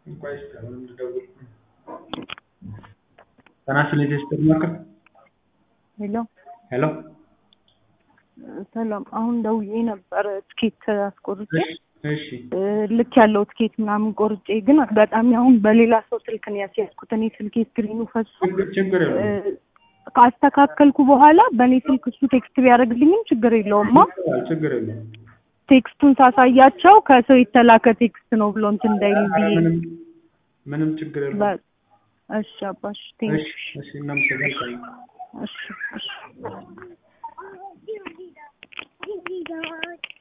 እንኳን ይስጥልን እንድደውል ጤና ይስጥልኝ የሲስተር ማዕከል ሄሎ ሄሎ ሰላም። አሁን ደውዬ ነበር ትኬት አስቆርጬ እሺ ልክ ያለው ትኬት ምናምን ቆርጬ፣ ግን አጋጣሚ አሁን በሌላ ሰው ስልክ ነው ያስያዝኩት። እኔ ስልኬ ስክሪኑ ፈሶ ችግር ችግር የለውም እ፣ ካስተካከልኩ በኋላ በእኔ ስልክ እሱ ቴክስት ቢያደርግልኝም ችግር የለውማ። ችግር የለውም ቴክስቱን ሳሳያቸው ከሰው የተላከ ቴክስት ነው ብሎ እንትን እንዳይል ብዬ ምንም ምንም ችግር የለውም በ- እሺ አባሽ ቴንክ እሺ እሺ እናመሰግናለን እሺ እሺ